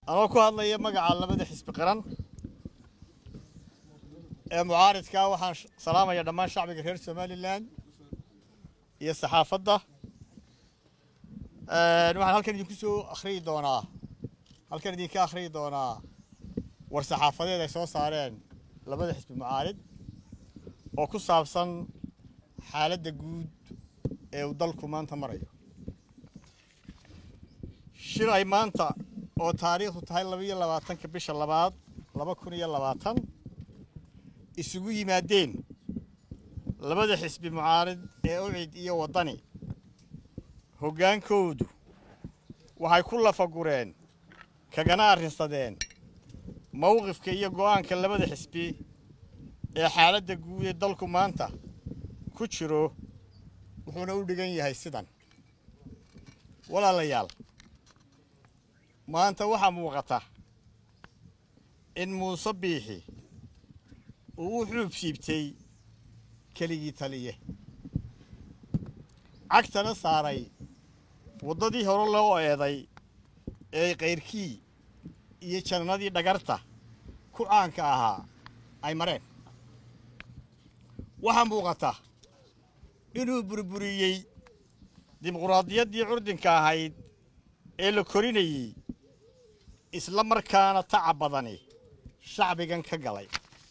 anoo ku hadlaya magaca labada xisbi qaran ee mucaaridkaa waxaan salaamaya dhammaan shacbiga reer somalilan iyo saxaafadda waxaan halkan idinku soo akhriyi doonaa halkan idinka akhriyi doonaa war saxaafadeed ay soo saareen labada xisbi mucaarid oo ku saabsan xaaladda guud ee uu dalku maanta marayo shir ay maanta oo taariikhdu tahay labaiyo labaatanka bisha labaad laba kun iyo labaatan isugu yimaadeen labada xisbi mucaarid ee ucid iyo waddani hoggaankoodu waxay ku lafagureen kagana arrinsadeen mowqifka iyo go'aanka labada xisbi ee xaaladda guud ee dalku maanta ku jiro wuxuuna u dhigan yahay sidan walaalayaal maanta waxaa muuqata in muuse biixi uu u xuub siibtay keligii taliye cagtana saaray waddadii hore loo eeday ee kayrkii iyo jannadii dhagarta ku caanka ahaa ay mareen waxaa muuqata inuu burburiyey dimuquraadiyaddii curdinka ahayd ee la korinayey isla markaana tacab badani shacbigan ka galay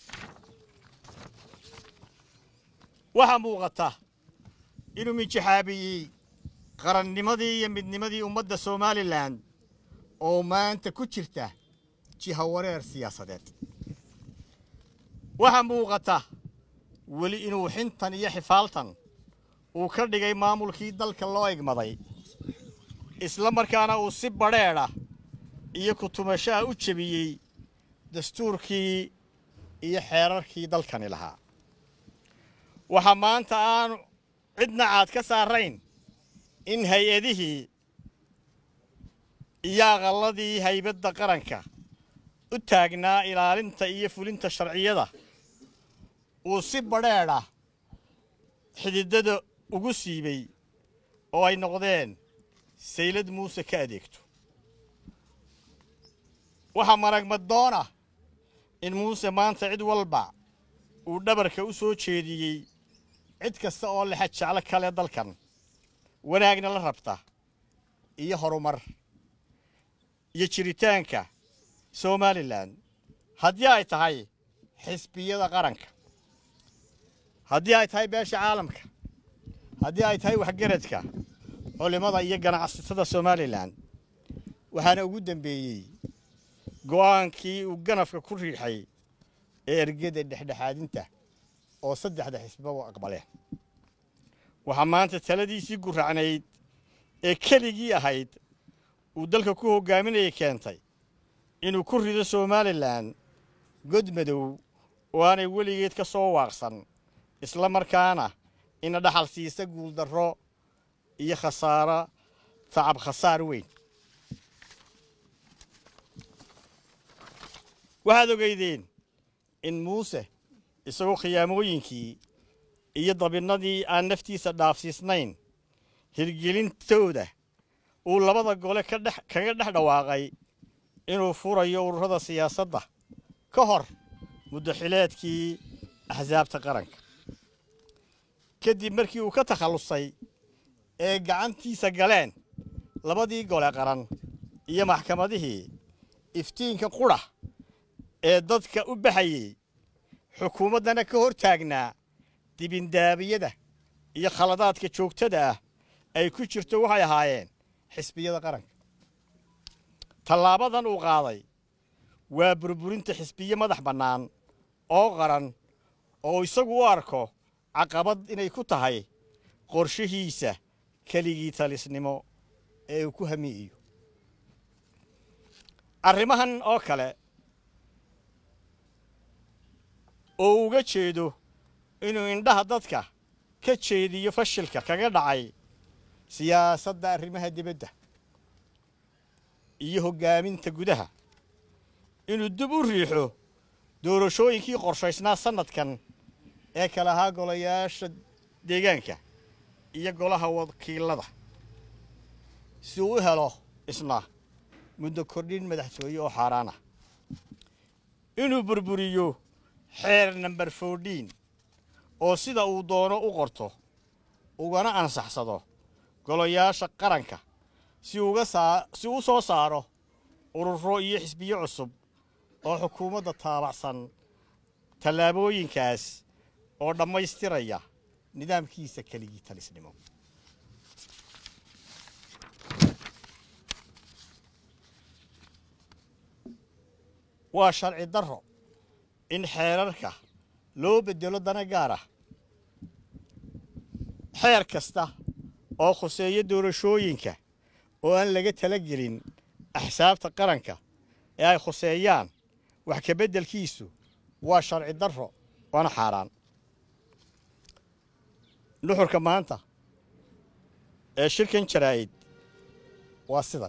waxaa muuqata inuu minjaxaabiyey qarannimadii iyo midnimadii ummadda somalilan oo maanta ku jirta jihawareer siyaasadeed waxaa muuqata weli inuu xintan iyo xifaaltan uu ka dhigay maamulkii dalka loo egmaday isla markaana uu si badrheedha iyo kutumashaha u jebiyey dastuurkii iyo xeerarkii dalkani lahaa waxaa maanta aanu cidna caad ka saarayn in hay-adihii iyo aqalladii haybadda qaranka u taagnaa ilaalinta iyo fulinta sharciyada uu si badrheedha xididada ugu siibay oo ay noqdeen saylad muuse ka adeegto waxaa maragmadoona in muuse maanta cid walba uu dhabarka u soo jeediyey cid kasta oo lexa jeclo kale dalkan wanaagna la rabta iyo horumar iyo jiritaanka somalilan haddii ay tahay xisbiyada qaranka haddii ay tahay beesha caalamka haddii ay tahay waxgaradka culimmada iyo ganacsatada somalilan waxaana ugu dambeeyey go'aankii uu ganafka ku riixay ee ergada dhexdhexaadinta oo saddexda xisbiba u aqbaleen waxaa maanta taladiisii guracnayd ee keligii ahayd uu dalka ku hoggaaminayay keentay inuu ku rido somalilan god madow oo aanay weligeed ka soo waaqsan isla markaana ina dhaxal siisa guuldarro iyo khasaaro tacab khasaar weyn waxaad ogeydeen in muuse isagoo khiyaamooyinkii iyo dabinnadii aan naftiisa dhaafsiisnayn hirgelintooda uu labada gole kaga dhex dhawaaqay inuu furayo ururada siyaasadda ka hor muddaxileedkii axsaabta qaranka kadib markii uu ka takhallusay ee gacantiisa galeen labadii gole qaran iyo maxkamadihii iftiinka qudha ee dadka u baxayey xukuumaddana ka hor taagnaa dibindaabiyada iyo khaladaadka joogtada ah ay ku jirto waxay ahaayeen xisbiyada qaranka tallaabadan uu qaaday waa burburinta xisbiye madax bannaan oo qaran oo isagu u arko caqabad inay ku tahay qorshihiisa keligii talisnimo ee uu ku hamiiyo arrimahan oo kale oo uga jeedo inuu indhaha dadka ka jeediyo fashilka kaga dhacay siyaasadda arrimaha dibadda iyo hoggaaminta gudaha inuu dib u riixo doorashooyinkii qorshaysnaa sannadkan ee kala ahaa golayaasha deegaanka iyo golaha wakiilada si uu u helo isna muddo kordhin madaxtooye oo xaaraan ah inuu burburiyo xeer namber fourdiin oo sida uu doono u qorto ugana ansaxsado golayaasha qaranka si uga saa si u soo saaro ururo iyo xisbiyo cusub oo xukuumadda taabacsan tallaabooyinkaas oo dhammaystiraya nidaamkiisa keligii talisnimo waa sharci darro in xeerarka loo beddelo dana gaar ah xeer kasta oo khuseeya doorashooyinka oo aan laga talagelin axsaabta qaranka ee ay khuseeyaan wax ka beddelkiisu waa sharci darro waana xaaraan nuxurka maanta ee shirkan jaraa'id waa sidan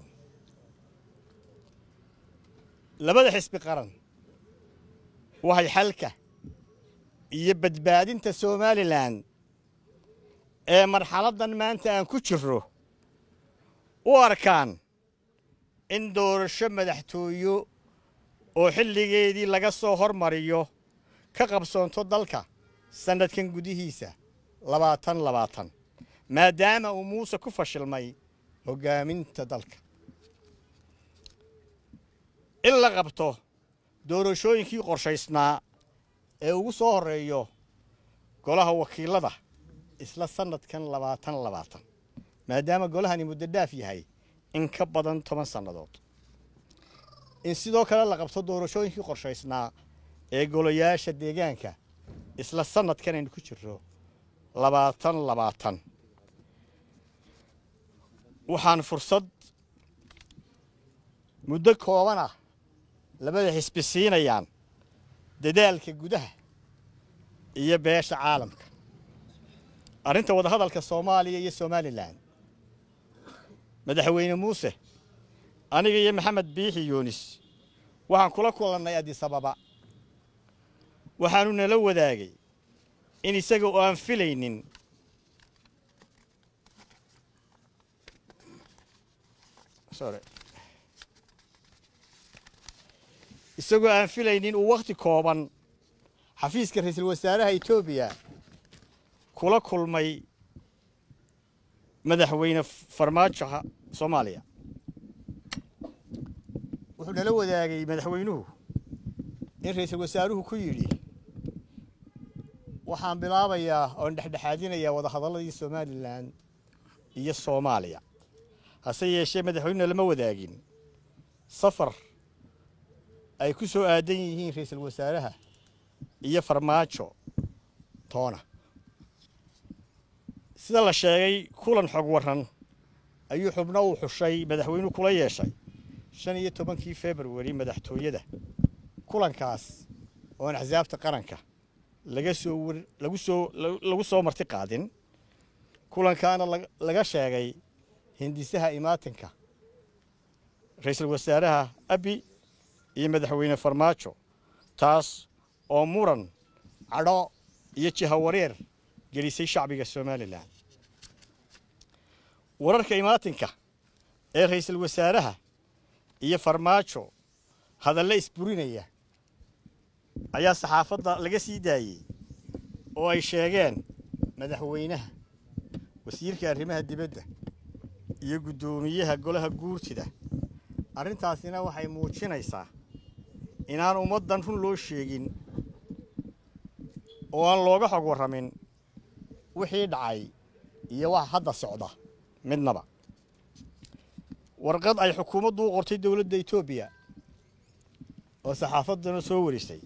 labada xisbi qaran waxay xalka iyo badbaadinta somalilan ee marxaladdan maanta aan ku jirro u arkaan in doorasho madaxtooyo oo xilligeedii laga soo hormariyo ka qabsoonto dalka sannadkan gudihiisa labaatan labaatan maadaama uu muuse ku fashilmay hoggaaminta dalka in la qabto doorashooyinkii qorshaysnaa ee ugu soo horreeyo golaha wakiilada isla sannadkan labaatan labaatan maadaama golahani muddo dhaaf yahay in ka badan toban sannadood in sidoo kale la qabto doorashooyinkii qorshaysnaa ee golayaasha deegaanka isla sannadkan aynu ku jirro labaatan labaatan waxaan fursad muddo kooban ah labada xisbi siinayaan dadaalka gudaha iyo beesha caalamka arrinta wadahadalka soomaaliya iyo somalilan madaxweyne muuse aniga iyo maxamed biixi yuunis waxaan kula kulannay adisababa waxaanu nala wadaagay in isaga oo aan filaynin sorry isagoo aan filaynin uu wakhti kooban xafiiska ra-iisul wasaaraha etoobiya kula kulmay madaxweyne farmaajoha soomaaliya wuxuu nala wadaagay madaxweynuhu in ra-iisul wasaaruhu ku yidhi waxaan bilaabayaa oon dhexdhexaadinayaa wadahadalladii somalilan iyo soomaaliya hase yeeshee madaxweynuna lama wadaagin safar ay ku soo aadan yihiin ra-iisul wasaaraha iyo farmaajo toona sida la sheegay kulan xog warran ayuu xubno uu xushay madaxweynuhu kula yeeshay shan iyo tobankii februari madaxtooyada kulankaas oon axsaabta qaranka laga soo war lagu soo lagu soo marti qaadin kulankaana laga sheegay hindisaha imaatinka ra-iisul wasaaraha abi iyo madaxweyne farmaajo taas oo muran cadho iyo jihawareer gelisay shacbiga somalilan wararka imaatinka ee ra-iisul wasaaraha iyo farmaajo hadalle isburinaya ayaa saxaafadda laga sii daayey oo ay sheegeen madaxweynaha wasiirka arrimaha dibadda iyo guddoomiyaha golaha guurtida arrintaasina waxay muujinaysaa inaan ummaddan run loo sheegin oo aan looga xog warramin wixii dhacay iyo waxa hadda socda midnaba warqad ay xukuumaddu u qortay dowladda etoobiya oo saxaafaddana soo warisay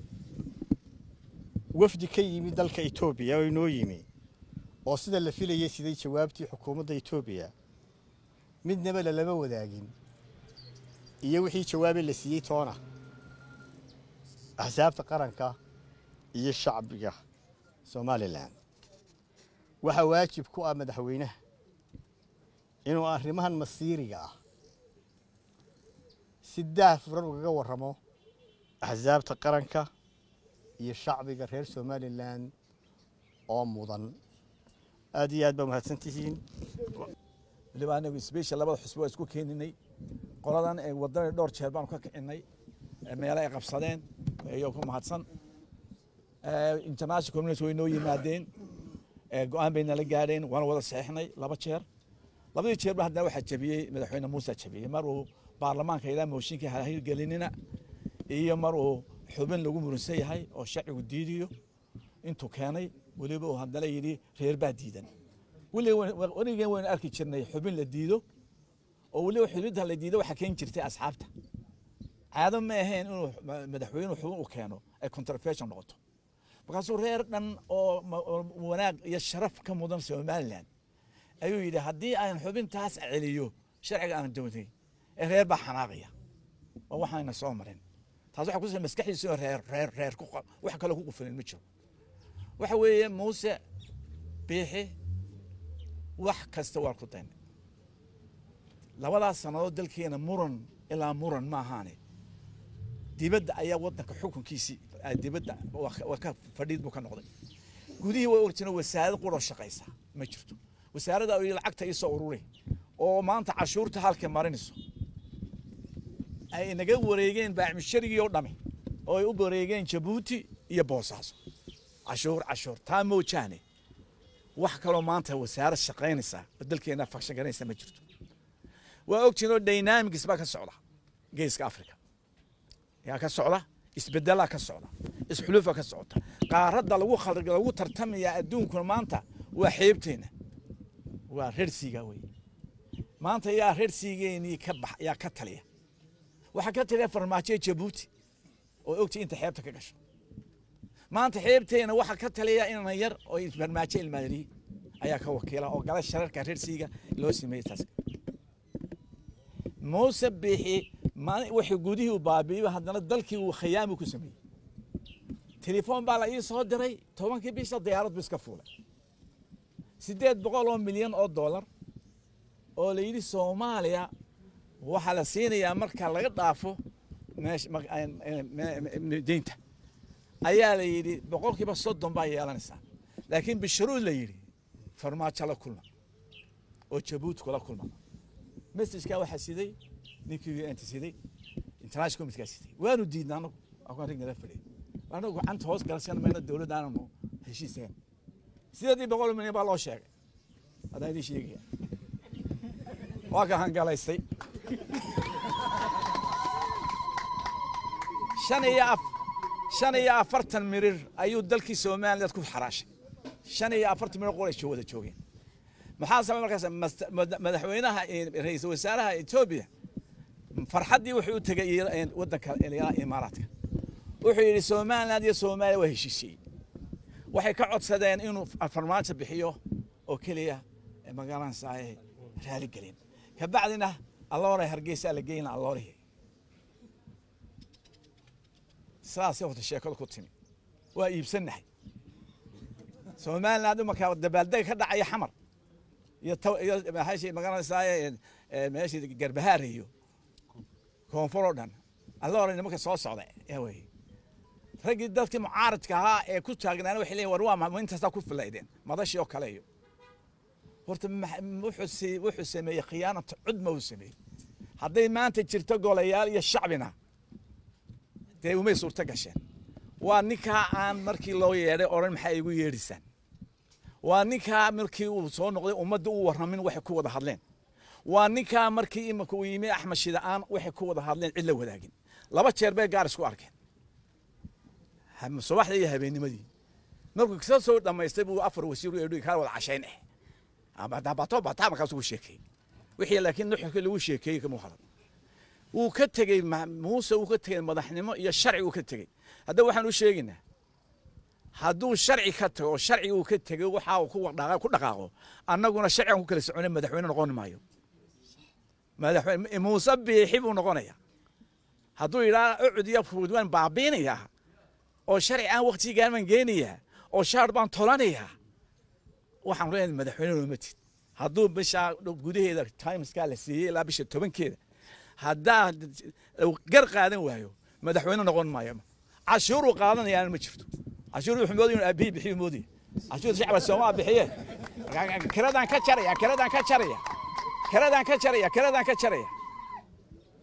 wafdi ka yimi dalka etoobiya oo inoo yimi oo sida la filayay siday jawaabtii xukuumadda etoobiya midnaba lalama wadaagin iyo wixii jawaabe la siiyey toona axsaabta qaranka iyo shacbiga somalilan waxaa waajib ku ah madaxweynaha inuu arrimahan masiiriga ah si daah furan ugaga warramo axsaabta qaranka iyo shacbiga reer somalilan oo mudan aad iyo aad baa mahadsan tihiin waliba anagu sbeshal labada xusbi waa isku keeninay qoladan ee wadada dhowr jeer baanu ka kicinay meelo ay qabsadeen iyo ku mahadsan international community way noo yimaadeen go-aan bay nala gaadheen waana wada saxiixnay laba jeer labadii jeerba haddana waxaa jabiyey madaxweyne muuse jabiyey mar uu baarlamaanka ilaa mooshinka hirgelinina iyo mar uu xubin lagu muransan yahay oo sharcigu diidiyo intuu keenay weliba uu haddana yidhi reer baa diidan weligeen waynu arki jirnay xubin la diido oo weliba xubinta la diido waxaa keeni jirtay asxaabta caado ma ahayn inuu madaxweynuhu xubin u keeno ay controversial noqoto markaasuu reer dhan oo wanaag iyo sharaf ka mudan somaliland ayuu yidhi haddii aan xubintaas celiyo sharciga aan doonay ee reer baa xanaaqaya oo waxaana soo marin taas waxa kusa maskaxdiisa reer reer reer ku wax kale ku qufulin ma jiro waxa weeye muuse biixi wax kasta waa ku daynay labadaas sannadood dalkeena muran ilaa muran ma ahaane dibadda ayaa wadanka xukunkiisii dibadda waa ka fadhiid buu ka noqday gudihii way orjina wasaarad quroo shaqaysa ma jirto wasaaradda ay lacagta ii soo ururi oo maanta cashuurta halka marinayso ay naga wareegeen baacmisharigii oo dhami oo ay u wareegeen jabuuti iyo boosaaso cashuur cashuur taa moojaane wax kaloo maanta wasaarad shaqaynaysa oo dalkeena fakshan garanaysa ma jirto waa ogtiin oo dynamics baa ka socda geeska africa yaa ka socda isbedelaa ka socda isxulufa ka socota qaaradda lagu lagu tartamaya adduunkuna maanta waa xeebteena waa reersiiga wey maanta yaa reersiigeenii ka bax yaa ka taliya waxaa ka taliya farmaajo jabuuti oo ogtay inta xeebta ka gasho maanta xeebteena waxaa ka taliya inana yar oo farmaajo ilmaadariye ayaa ka wakiila oo gala shararka reersiiga loo sameeyey taas muuse biixi wixii gudihii uu baabi'iyo haddana dalkii uu khiyaami ku sameeyey telefoon baa la ii soo diray tobankii bisha diyaarad bu iska fuulay siddeed boqol oo milyan oo dollar oo la yidhi soomaaliya waxaa la siinayaa marka laga dhaafo deynta ayaa la yidhi boqolkiiba soddon baa yeelanaysaa laakiin bisharuud la yidhi farmaajo la kulma oo jabuuti kula kulma messajkaa waxaa siday ninkii anta siday international committeekaa siday waanu diidna anagu akaan rig nala fadhiya anagu gacanta hoos galsan mayna dowladda aananu heshiiseen sideedii boqol milyan baa loo sheegay haddaan idiin sheegaya waa ka hangalaystay shan iyo af shan iyo afartan mirir ayuu dalkii somaliland ku xaraashay shan iyo afartan mirir qoray wada joogeen maxaa sabay markaas madaxweynaha ra-iisul wasaaraha etoobiya farxaddii wuxuu u tegay waddanka imaaraadka wuxuu yidhi somaliland iyo soomaaliya waa heshiisiyey waxay ka codsadeen inuu farmaajo bixiyo oo keliya magaranaysaa raaligelin kabacdina alloore hargeysa la geyna alloorihi sidaasay horta sheekadu ku timi waa iibsannahay somaliland imarkaa dabaaldeg ka dhacaya xamar iyo iyo maxay magaranaysaa meeshii garbahaar iyo koonfur oo dhan alloore nimanka soo socda yaa weye raggii dadkii mucaaradka ahaa ee ku taagnaana waxay leeyihin war waa intaasaa ku filaydeen madashii oo kale iyo horta wuxuu wuxuu sameeyey khiyaanata cudma uu sameeyey hadday maanta jirto golayaal iyo shacbina dee umay suurto gasheen waa ninkaa aan markii loo yeedhay odhan maxaa igu yeedhisaan waa ninkaa markii uu soo noqday ummadda u warramin waxay ku wada hadleen waa ninkaa markii imanka uu yimi axmed shida'aan waxay ku wada hadleen cid la wadaagin laba jeer bay gaar isku arkeen subaxdii iyo habeennimadii markuu kasoo soo dhammaystay buu afar wasiir u eedhi kaa wada cashayn eh bato bataa markaas ugu sheekeeyey wixii laakiin nuxurkii lagu sheekeeyey kama hadan wuu ka tegey muuse wuu ka tegey madaxnimo iyo sharci uu ka tegey haddaba waxaan u sheegaynaa hadduu sharci ka tago sharci uu ka tegey waxa uu ku dhaqaaqo annaguna sharcigan ku kala socona madaxweyne noqon maayo madaxweyne muuse biixi buu noqonaya hadduu yidhaha ucud iyo fuud waan baabiinayaa oo sharci aan waktigaan baan geenayaa oo shaar baan tolanayaa waxaan leenahay madaxweyne looma tid hadduu bisha gudaheeda timeskaa la siiyey ilaa bisha tobankeeda haddaa gar qaadan waayo madaxweyne noqon maayo cashuuruu qaadanayaan ma jirto cashuur wuxuu moodaya inuu aabihii bixiyu moodaya cashuur shacba soomaa bixiye kiradaan ka jaraya kiradaan ka jaraya kiradaan ka jaraya kiradaan ka jaraya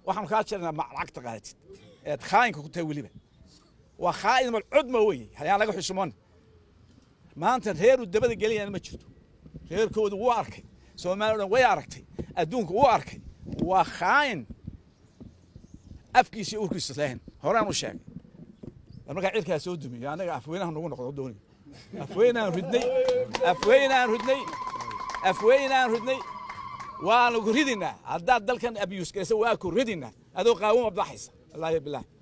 waxaanu kaa jirnaa ma lacagta qaadatid eed khaayinka ku tahay weliba waa khaa'in malcud ma weye hayaan laga xushmoon maanta reeru dabada gelayana ma jirto reerkoodu wuu arkay soomaaliya o dhan way aragtay adduunka wuu arkay waa khaa'in afkiisa iyo urkiisa leehen horaan u sheegay bal markaa cirkaa soo dumiyo annaga afweynaha nagu noqdo dooni afweynaan ridnay afweynaan ridnay afweynaan ridnay waanu ku ridinaa haddaad dalkan abiyuus galaysa waa ku ridinaa adoo qaawama baxaysa wallaahi bilaah